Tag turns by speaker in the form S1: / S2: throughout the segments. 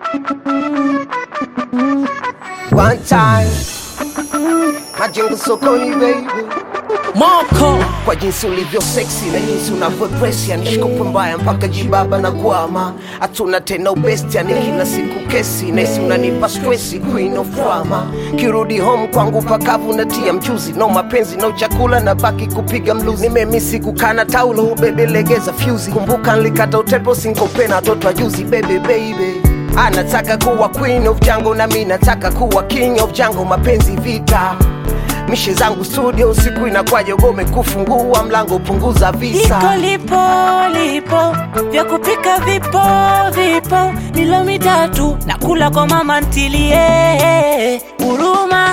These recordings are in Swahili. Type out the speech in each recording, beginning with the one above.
S1: One time majengo sokoni baby
S2: Moko
S1: kwa jinsi ulivyo sexy na jinsi unavyodress yani shikopo mbaya mpaka jibaba na kwama hatuna tena ubesti yani kila siku kesi nesi unanipa stresi queen of drama kirudi home kwangu pakavu natia mchuzi no mapenzi no chakula na baki kupiga mluzi nimemisi kukana taulo bebe legeza fyuzi kumbuka nlikata utepo sinkopena toto ajuzi bebe baby anataka kuwa queen of jango na mi nataka kuwa king of jango mapenzi vita mishe zangu studio usiku inakwaje ugome kufungua mlango punguza visa
S2: iko lipo lipo vya kupika vipo vipo milo mitatu na kula kwa mama ntilie huruma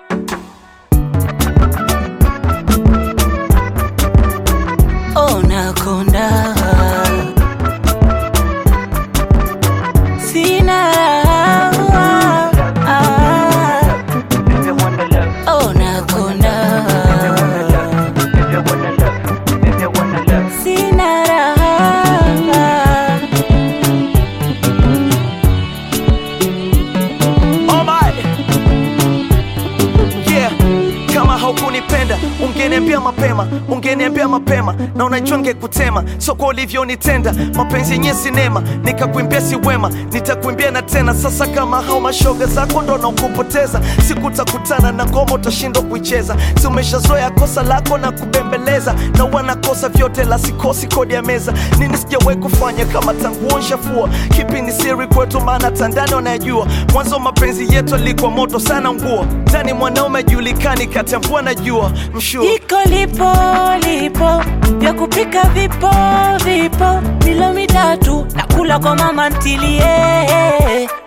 S2: onakonda sina raha onakonda sina raha
S3: Oh my. Yeah. Kama haukunipenda ungeniambia mapema, ungeniambia mapema, na unajua ngekutema, so kwa ulivyonitenda, mapenzi yenye sinema, nikakuimbia si wema, nitakuimbia na tena. Sasa kama hao mashoga zako ndo nakupoteza, sikutakutana na ngoma utashindwa kuicheza, si umeshazoea kosa lako na kubembeleza, na wanakosa vyote la sikosi kodi ya meza, nini sijawahi kufanya kama tangu nshafua, kipi ni siri kwetu, maana tandani wanayajua, mwanzo mapenzi yetu alikuwa moto sana nguo, ndani mwanaume ajulikani kati ya mvua na jua, mshua
S2: iko lipo lipo vya kupika vipo vipo milo mitatu na kula kwa mama ntilie